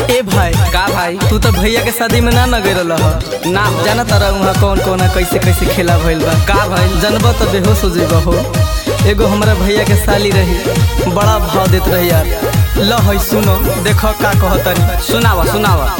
ए भाई का भाई तू तो भैया के शादी में ना न गए रह ना हो जाना तारा वहाँ कौन कौन कैसे कैसे खेला भइल बा का भइल जनबा तो बेहोश हो जेबा हो एगो हमारा भैया के साली रही बड़ा भाव देत रही यार ल है सुनो देखो का कहतनी सुनावा सुनावा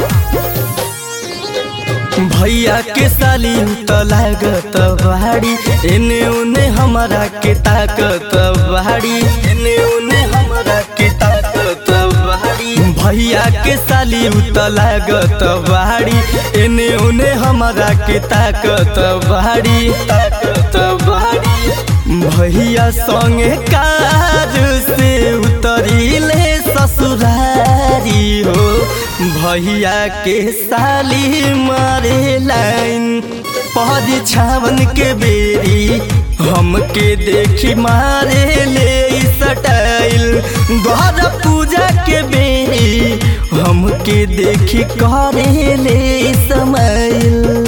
भैया के साली त लागत बाड़ी एने ओने हमारा के ताकत बाड़ी एने ओने हमारा के ताकत बाड़ी भैया के साली त लागत बाड़ी एने ओने हमारा के ताकत बाड़ी ताकत बाड़ी भैया संगे कार से उतरीले ससुरारी हो भैया के साली मारे लाइन पहरी छावन के बेरी हमके देखी मारे ले सटाइल द्वार पूजा के बेरी हमके देखी करे ले समाइल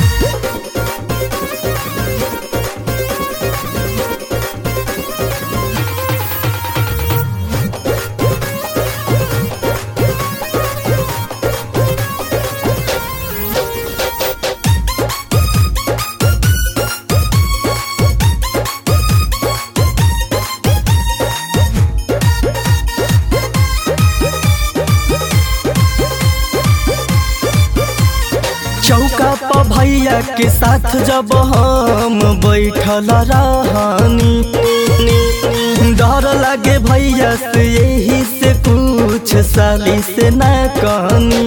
चौका पर भैया के साथ जब हम बैठल रहनी डर लागे भैया से यही से कुछ साली से न कहनी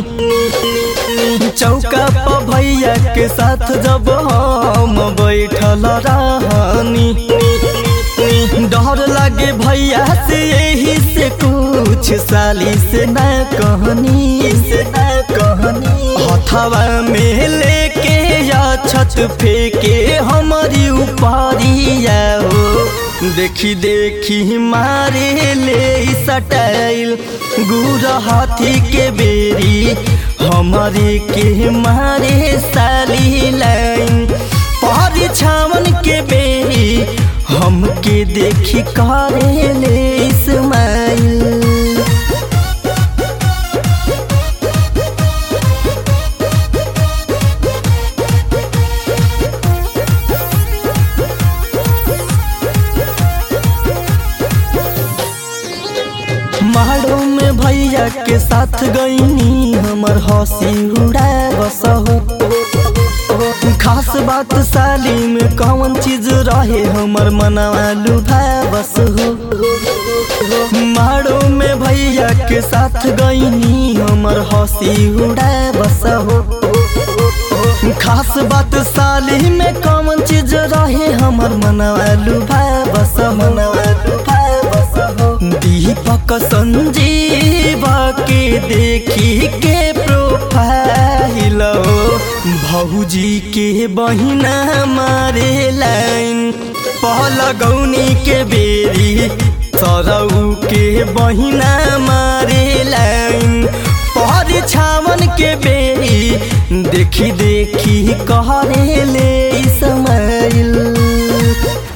चौका पर भैया के साथ जब हम बैठल रहनी डर लागे भैया से यही से कुछ साली से न कहनी से न कहनी हथवा में लेके या छत फेंके हमारी ऊपरिया हो देखी देखी मारे ले सटाइल गुर हाथी के बेरी हमारे के मारे साली लाइन पहरी छावन के बेरी हमके देखी करे ले इस्माइल माड़ो में भैया के साथ गईनी हमर हंसी उड़ा बस हो खास बात साली में कौन चीज रहे हमर मनवा लुभा बस हो माड़ो में भैया के साथ गईनी हमर हंसी उड़ा बस हो खास बात साली में कौन चीज रहे हमर मनवा लुभा बस मनवा लुभा बस हो दीपक संजीव के देखी के प्रोफाइल भौजी के बहिना मारे लाइन पहला गौनी के बेरी सरऊ के बहिना मारे लाइन पहरी छावन के बेरी देखी देखी कहरे ले समाइल